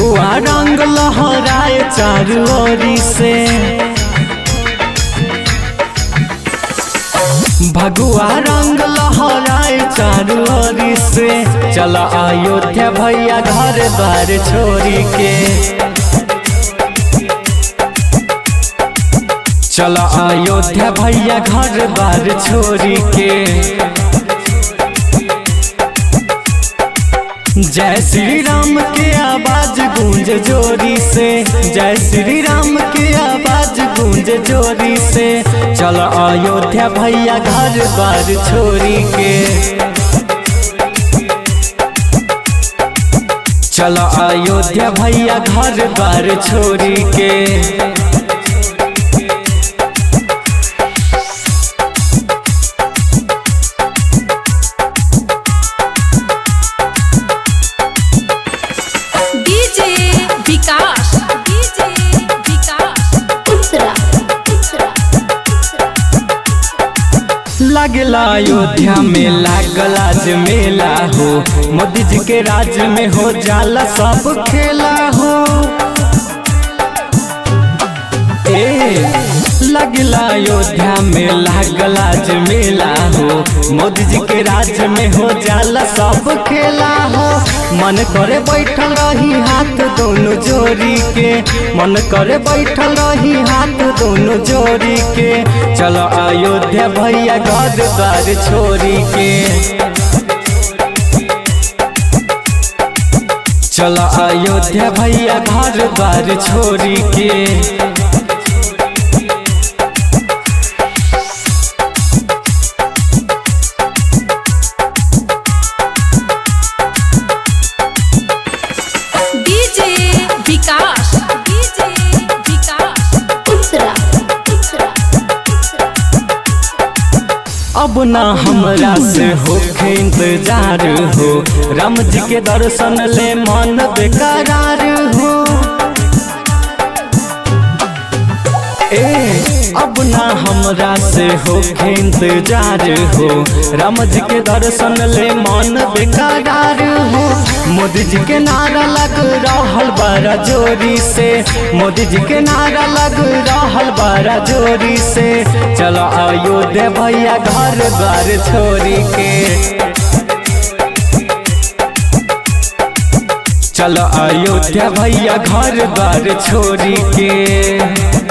भगवा रंग लहराए चारू ओरी से भगवा रंग लहराए चारू ओरी से चल अयोध्या भैया घर द्वार छोड़ी के चल अयोध्या भैया घर द्वार छोड़ी के जय श्री राम के आवाज गूंज जोरी से जय श्री राम के आवाज गूंज जोरी से चल अयोध्या भैया घर द्वार छोड़ी के चल अयोध्या भैया घर द्वार छोड़ी के DJ Vikas DJ Vikas Ultra, ultra, लगला अयोध्या में लागल आज मेला हो मोदी जी के राज में हो जाला सब खेला हो ए लगला अयोध्या में लागल आज मेला हो मोदी जी के राज में हो जाला सब खेला हो मन करे बैठल रही हाथ दोनों जोड़ी के मन करे बैठल रही हाथ दोनों जोड़ी के चलो अयोध्या भैया घर द्वार छोड़ी के चलो अयोध्या भैया घर द्वार छोड़ी के DJ Vikas DJ Vikas ultra, ultra, अब ना हमरा से होखे इंतजार हो राम जी के दर्शन ले मन बेकरार हो ए अब ना हमरा से होखे इंतजार हो राम जी के दर्शन ले मन बेकरार हो मोदी जी के नारा लग रहल बड़ा जोरी से मोदी जी के नारा लग रहल बड़ा जोरी से चलो अयोध्या भैया घर द्वार छोड़ी के चलो अयोध्या भैया घर द्वार छोड़ी के